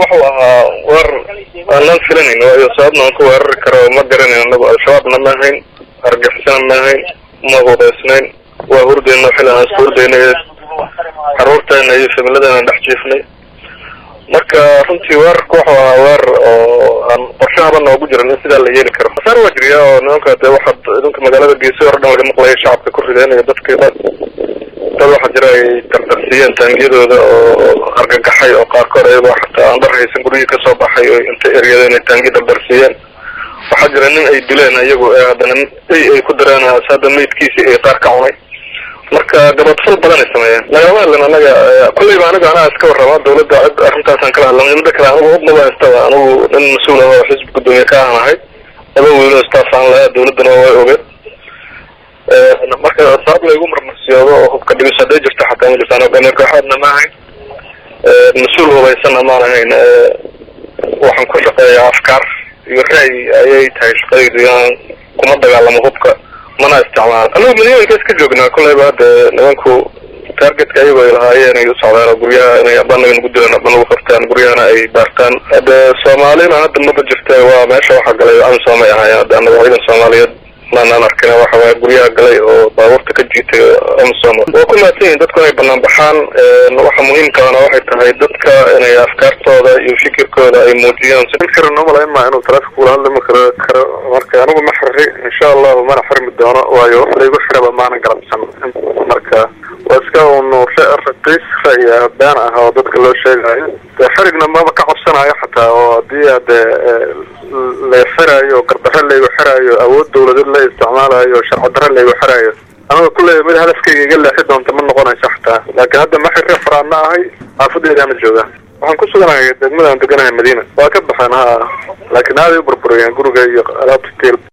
wuxuu ahaa weer aanaan filanayn waayo sababna aan ku weerari karo ma garanayn anagu al-shabaabna ma ahayn argixisana ma ahayn ma hubaysnayn waa hurdeyna xili aan isku hurdaynay caruurteena iyo familadeena dhex jiifnay marka runtii weerarka wuxuu ahaa weerar oo aan qorshahaba noogu jiran in sidaa la yeeli karo khasaar waa jiriya oo nimanka dee waxaad idinka magaalada geesi hore dhan laga maqlaya shacabka ku rideen iyo dadkii dad dad waxaa jira ay dardarsiiyeen taangiyadooda oo argagaxay oo qaarkood ayagoo xataa aan dhar haysan guryihii kasoo baxay oo inta eryada inay taangiya dardarsiiyeen waxaa jira nin ay dileen iyagu ee haddana ay ay ku dareen hadda maydkiisii ay qaar ka cunay marka gabadfal badan ay sameeyeen lagama hadlan anaga kulleyba aniga anaa iska warrama dawladda cid arrintaasaan kala hadlamay mida kale anigu udnaba haystaba anigu nin mas-uul ah oo xisbi guddoomiye ka aan ahay laba wiilo staff aan lahaa dawladdana way ogeed marka sabab laygu marmarsiyoodo oo hubka dhigis hadday jirto xataa ma jirtaan hogaamiye kooxaadna ma ahayn mas-uul hubaysanna maan ahayn waxaan ku shaqeeyaa afkaar iyo ra'yi ayay tahay shaqadaydu inaan kuma dagaalamo hubka mana isticmaalo anigu madiinooyinka iska joognaa kolleyba hadda nimanku targetka ayago ay lahaayeen ay u socdaan oo guryaha inay aba naga nagu dilaan aba nagu qabtaan guryahana ay baartaan hadde soomaalina hadda maba jirta waa meesha waxaa galay amisom ay ahaayeen hadda anaga ciidan soomaaliyeed maanaan arkin waxa waaya guryaha galay oo baabuurta ka jiitay amisom waa ku mahadsan yihin dadku inay banaan baxaan waxa muhiimkaana waxay tahay dadka inay afkaartooda iyo fikirkooda ay muujiyaan fikran umalayn maa inuu taleefonka kula hadlami karo karo marka anigu ma xiri insha allahu mana xirmi doono waayo wax laygu xiraba maanan galabsan marka waa iska un raqiis ra'yi been ah oo dadka loo sheegayo de xirigna maba ka cabsanayo xataa oo haddii ade la xiraayo gardarre laygu xiraayo awood dawladeed la isticmaalayo sharci darre laygu xiraayo anaga kulley mid hadafkayga iga leexi doonta ma noqonayso xataa laakiin hadda ma xirri faraana ahay xaafadeedaana jooga waxaan ku suganahay degmadaan deganahay madiina waa ka baxeen ha laakiin aaday u burburiyeen guriga iyo alaabta tiil